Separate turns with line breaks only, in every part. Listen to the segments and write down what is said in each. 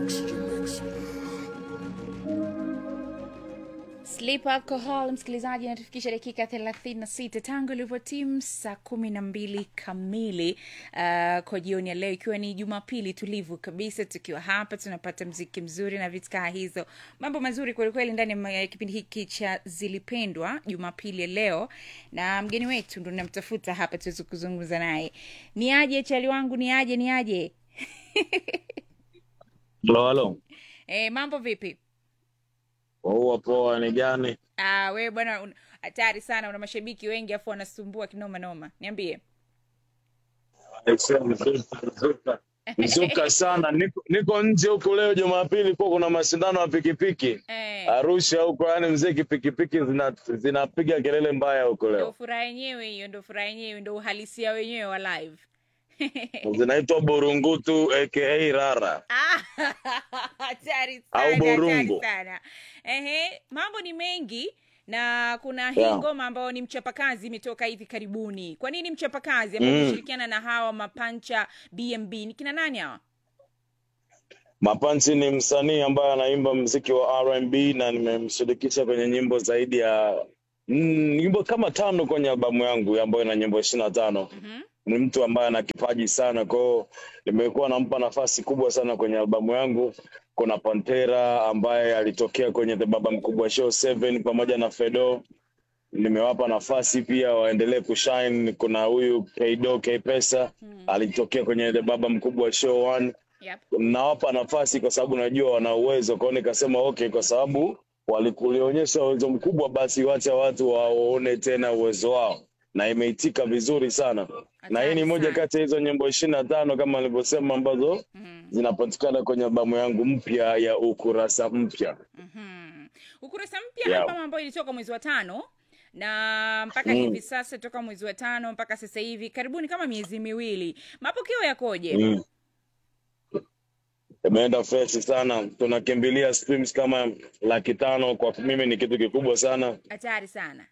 Sleep Alcohol, msikilizaji, inatufikisha dakika 36 tangu ilivyotimu saa kumi na mbili kamili uh, kwa jioni ya leo, ikiwa ni Jumapili tulivu kabisa, tukiwa hapa tunapata mziki mzuri na vitu kaa hizo, mambo mazuri kwelikweli ndani ya kipindi hiki cha Zilipendwa Jumapili ya leo, na mgeni wetu ndo namtafuta hapa tuweze kuzungumza naye. Ni aje chali wangu, ni aje, ni aje?
Halo, halo.
E, mambo vipi?
Waua poa ni gani?
Ah, wewe bwana un- hatari sana, una mashabiki wengi afu wanasumbua kinoma noma. Niambie.
Aisee, Mzuka, mzuka. Mzuka sana. Niko, niko nje huko leo Jumapili kwa kuna mashindano ya pikipiki
Eh,
Arusha huko, yani mzee, pikipiki zina zinapiga kelele mbaya huko
ndo
leo,
furaha yenyewe hiyo, ndo furaha yenyewe, ndo uhalisia wenyewe wa live.
zinaitwa Burungutu aka Rara
Ah, hatari
au
sana, hatari
Burungu.
sana. Ehe, mambo ni mengi na kuna hii
Yeah.
ngoma ambayo ni mchapakazi imetoka hivi karibuni. Kwa nini mchapakazi ambao
Mm.
umeshirikiana na hawa mapancha BMB? Ni kina nani hawa?
Mapanchi ni msanii ambaye anaimba mziki wa R&B na nimemshirikisha kwenye nyimbo zaidi ya mm, nyimbo kama tano kwenye albamu yangu ambayo ina nyimbo ishirini na tano.
Mhm.
ni mtu ambaye ana kipaji sana kwao, nimekuwa nampa nafasi kubwa sana kwenye albamu yangu. Kuna Pantera ambaye alitokea kwenye The Baba Mkubwa Show 7 pamoja na Fedo, nimewapa nafasi pia waendelee kushine. Kuna huyu Kdo K Pesa
Hmm.
alitokea kwenye The Baba Mkubwa Show 1
Yep.
nawapa nafasi kwa sababu najua wana uwezo kwao, nikasema okay, kwa sababu walikulionyesha uwezo mkubwa, basi wacha watu waone tena uwezo wao, na imeitika vizuri sana na hii ni
Hatari
moja
sana.
kati ya hizo nyimbo ishirini na tano kama nilivyosema ambazo
Mhm.
zinapatikana kwenye albamu yangu mpya ya ukurasa mpya.
Mhm. Ukurasa mpya
Yeah.
albamu ambayo ilitoka mwezi wa tano na mpaka
Mm.
hivi sasa toka mwezi wa tano mpaka sasa hivi karibuni kama miezi miwili, mapokeo yakoje?
Mm. Imeenda fresh sana, tunakimbilia streams kama laki tano. Kwa mimi ni kitu kikubwa sana.
Hatari sana.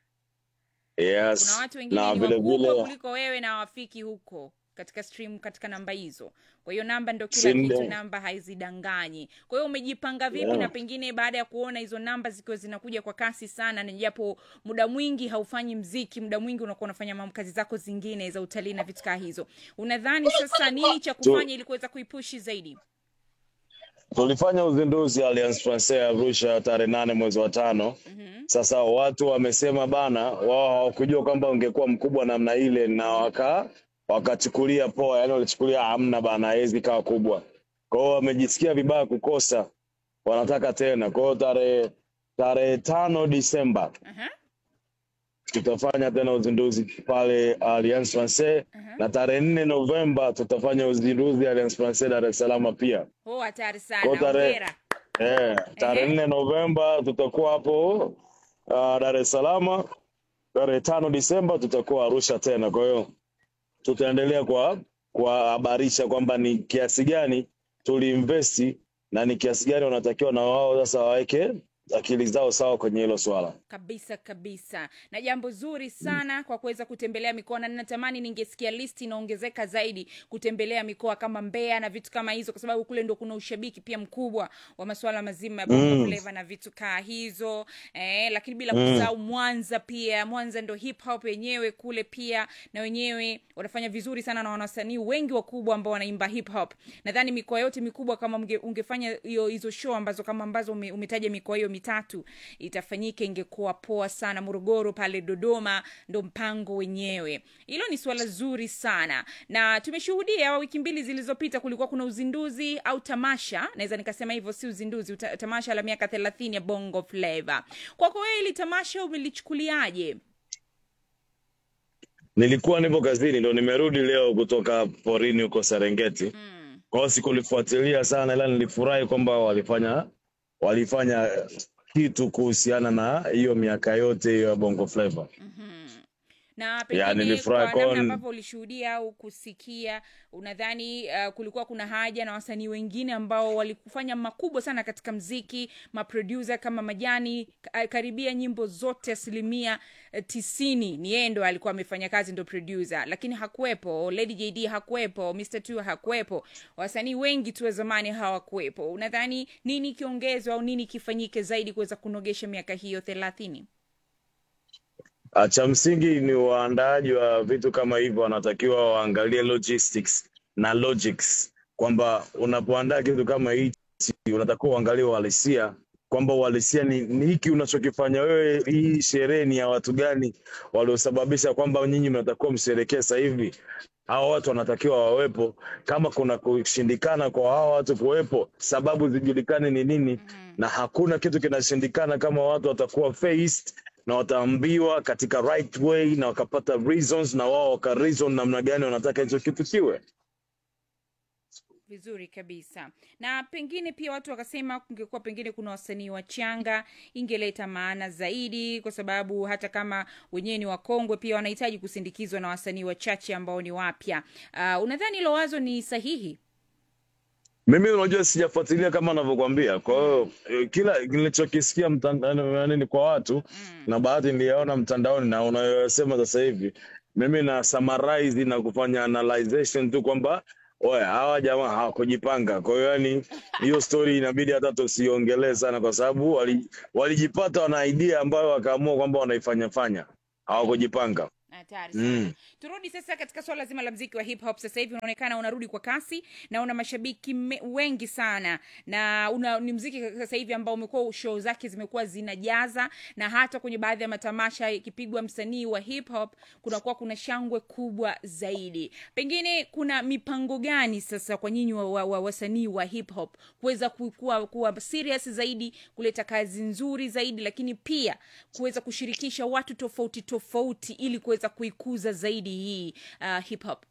Yes,
Kuna watu wengine
na
ni
vile
wakubwa
vile
kuliko wewe na hawafiki huko katika stream katika namba hizo. Kwa hiyo namba ndo kila
si
kitu,
ndio?
namba haizidanganyi. Kwa hiyo umejipanga vipi,
Yeah.
na pengine baada ya kuona hizo namba zikiwa zinakuja kwa kasi sana, na japo muda mwingi haufanyi mziki, muda mwingi unakuwa unafanya mambo kazi zako zingine za utalii na vitu kaa hizo, unadhani sasa nini cha
Tu-
kufanya ili kuweza kuipushi zaidi?
Tulifanya uzinduzi Alliance Francaise Arusha tarehe nane mwezi wa tano.
Mhm.
Sasa watu wamesema bana, wao hawakujua kwamba ungekuwa mkubwa namna ile, na waka wakachukulia poa, yani walichukulia hamna bana, haiwezi kawa kubwa. Kwa hiyo wamejisikia vibaya kukosa, wanataka tena. Kwa hiyo tarehe tarehe tano Disemba
Aha,
tutafanya tena uzinduzi pale Alliance Francaise,
aha.
na tarehe nne Novemba tutafanya uzinduzi Alliance Francaise Dar es Salaam pia.
Oh, hatari
Kwa hiyo
sana,
tarehe
hongera.
Eh, tarehe
Ehe.
nne Novemba tutakuwa hapo uh, Dar es Salaam. Tarehe tano Disemba tutakuwa Arusha tena. Kwa hiyo tutaendelea kwa kuwahabarisha kwamba ni kiasi gani tuliinvesti na ni kiasi gani wanatakiwa na wao sasa waweke akili zao sawa kwenye hilo swala.
kabisa kabisa na jambo zuri sana kwa kuweza kutembelea mikoa na ninatamani ningesikia listi inaongezeka zaidi kutembelea mikoa kama mbeya na vitu kama hizo kwa sababu kule ndo kuna ushabiki pia mkubwa wa masuala mazima ya bongo
Mm.
flava na vitu kaa hizo eh, lakini bila
Mm.
kusahau mwanza pia mwanza ndo hip hop yenyewe kule pia na wenyewe wanafanya vizuri sana na wanasanii wengi wakubwa ambao wanaimba hip hop nadhani mikoa yote mikubwa kama mge, ungefanya hiyo hizo show ambazo kama ambazo ume, umetaja mikoa hiyo mitatu itafanyika ingekuwa poa sana morogoro pale dodoma ndo mpango wenyewe hilo ni suala zuri sana na tumeshuhudia wiki mbili zilizopita kulikuwa kuna uzinduzi au tamasha naweza nikasema hivyo si uzinduzi uta, tamasha la miaka thelathini ya bongo flava kwako wewe hili tamasha umelichukuliaje
Nilikuwa nipo kazini ndo nimerudi leo kutoka porini huko Serengeti.
mm.
Kwa hiyo sikulifuatilia sana, ila nilifurahi kwamba walifanya walifanya kitu kuhusiana na hiyo miaka yote hiyo ya Bongo Flava.
mm-hmm. na
Ya,
pengine
nilifurahi
kwa namna
kwa-
ambavyo ulishuhudia au kusikia unadhani uh, kulikuwa kuna haja na wasanii wengine ambao walikufanya makubwa sana katika mziki maproducer kama majani ka- karibia nyimbo zote asilimia eh, tisini ni yeye ndo alikuwa amefanya kazi ndo producer lakini hakuwepo lady jd hakuwepo mr t hakuwepo wasanii wengi tu wa zamani hawakuwepo unadhani nini kiongezwa au nini kifanyike zaidi kuweza kunogesha miaka hiyo thelathini
Ah, cha msingi ni waandaaji wa vitu kama hivyo wanatakiwa waangalie logistics na logics kwamba unapoandaa kitu kama hichi unatakiwa uangalie uhalisia kwamba uhalisia ni, ni hiki unachokifanya wewe hii sherehe ni ya watu gani waliosababisha kwamba nyinyi mnatakiwa msherekee sasa hivi hawa watu wanatakiwa wawepo kama kuna kushindikana kwa hawa watu kuwepo sababu zijulikane ni nini na hakuna kitu kinashindikana kama watu watakuwa faced na wataambiwa katika right way na wakapata reasons na wao waka reason namna gani wanataka hicho kitu kiwe
vizuri kabisa na pengine pia watu wakasema kungekuwa pengine kuna wasanii wachanga ingeleta maana zaidi kwa sababu hata kama wenyewe ni wakongwe pia wanahitaji kusindikizwa na wasanii wachache ambao ni wapya uh, unadhani hilo wazo ni sahihi
mimi unajua sijafuatilia kama anavyokwambia kwa hiyo eh, kila nilichokisikia mtanda- nini kwa watu na baadhi niliyaona mtandaoni na unayosema sasa hivi mimi na summarize na kufanya analyzation tu kwamba oya hawa jamaa hawakujipanga kwa hiyo yani hiyo story inabidi hata tusiongelee sana kwa sababu wali- walijipata wana idea ambayo wakaamua kwamba wanaifanya fanya hawakujipanga
hatari sana
Mm.
turudi sasa katika swala zima la mziki wa hip hop sasa hivi unaonekana unarudi kwa kasi na una mashabiki me, wengi sana na una, ni mziki sasa hivi ambao umekuwa show zake zimekuwa zinajaza na hata kwenye baadhi ya matamasha ikipigwa msanii wa hip hop kunakuwa kuna shangwe kubwa zaidi pengine kuna mipango gani sasa kwa nyinyi wa, wa, wa, wasanii wa hip hop kuweza ku- kuwa, kuwa serious zaidi kuleta kazi nzuri zaidi lakini pia kuweza kushirikisha watu tofauti tofauti ili kuweza kuikuza zaidi hii uh, hip hop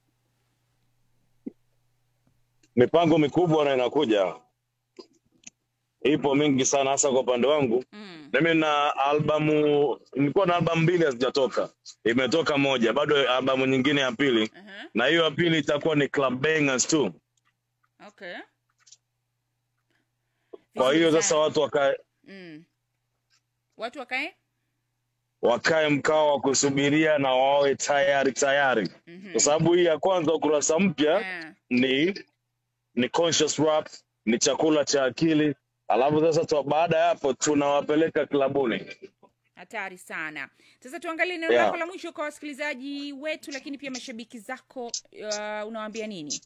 mipango mikubwa na inakuja ipo mingi sana hasa kwa upande wangu
mm.
mimi na albamu nilikuwa na albamu mbili hazijatoka imetoka moja bado albamu nyingine ya pili
uh-huh.
na hiyo ya pili itakuwa ni club bangers tu
okay
kwa
Vizuri
hiyo
sana.
sasa watu wakae
mm. watu wakae
wakae mkao wa kusubiria na wawe tayari tayari
Mhm.
kwa sababu hii ya kwanza ukurasa mpya
Ah,
ni ni conscious rap ni chakula cha akili alafu sasa tu, baada ya hapo tunawapeleka klabuni
hatari sana sasa tuangalie neno
Yeah.
lako la mwisho kwa wasikilizaji wetu lakini pia mashabiki zako uh, unawaambia nini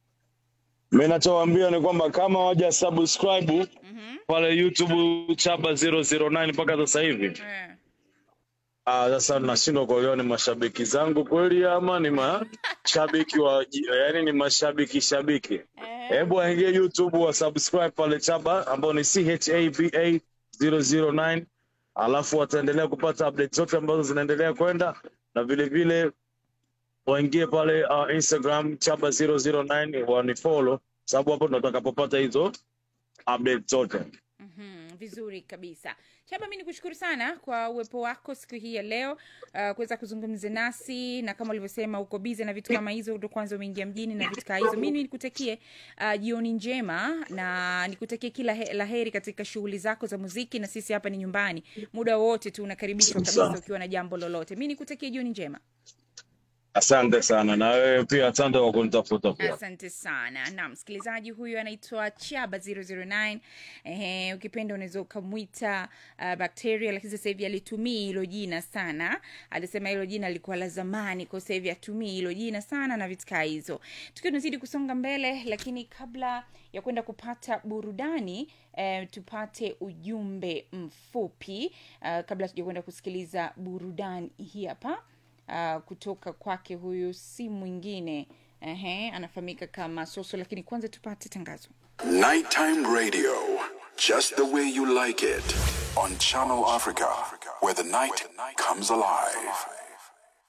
mi nachowaambia ni kwamba kama waja subscribe
mm-hmm.
pale youtube chaba 009 mpaka sasa hivi
eh.
Ah, sasa nashindwa kuelewa ni mashabiki zangu kweli ama ni mashabiki wa yani ni mashabiki shabiki
Eh.
hebu waingie youtube wa subscribe pale chaba ambao ni chaba 009 alafu wataendelea kupata update zote ambazo zinaendelea kwenda na vile vile waingie pale uh, instagram chaba 009 wanifollow sababu hapo ndo tutakapopata hizo update zote
Mhm, vizuri kabisa chaba mi nikushukuru sana kwa uwepo wako siku hii ya leo uh, kuweza kuzungumza nasi na kama ulivyosema uko bize na vitu kama hizo ndo kwanza umeingia mjini na vitu kaa hizo mimi nikutakie uh, jioni njema na nikutakie kila he, la heri katika shughuli zako za muziki na sisi hapa ni nyumbani muda wowote tu unakaribishwa kabisa
Sawa.
ukiwa na jambo lolote mi nikutakie jioni njema
asante sana na wewe pia asante kwa kunitafuta pia
asante sana na msikilizaji huyu anaitwa chaba 009 Ehe, ukipenda unaweza ukamwita uh, bakteria lakini sasa hivi alitumii hilo jina sana alisema hilo jina lilikuwa la zamani kwa sasa hivi atumii hilo jina sana na vitu kaa hizo tukiwa tunazidi kusonga mbele lakini kabla ya kwenda kupata burudani eh, tupate ujumbe mfupi uh, kabla tuja kwenda kusikiliza burudani hii hapa uh, kutoka kwake huyu si mwingine Ehe, anafahamika kama soso lakini kwanza tupate tangazo
Nighttime radio, just the way you like it, on Channel Africa, where the night comes alive.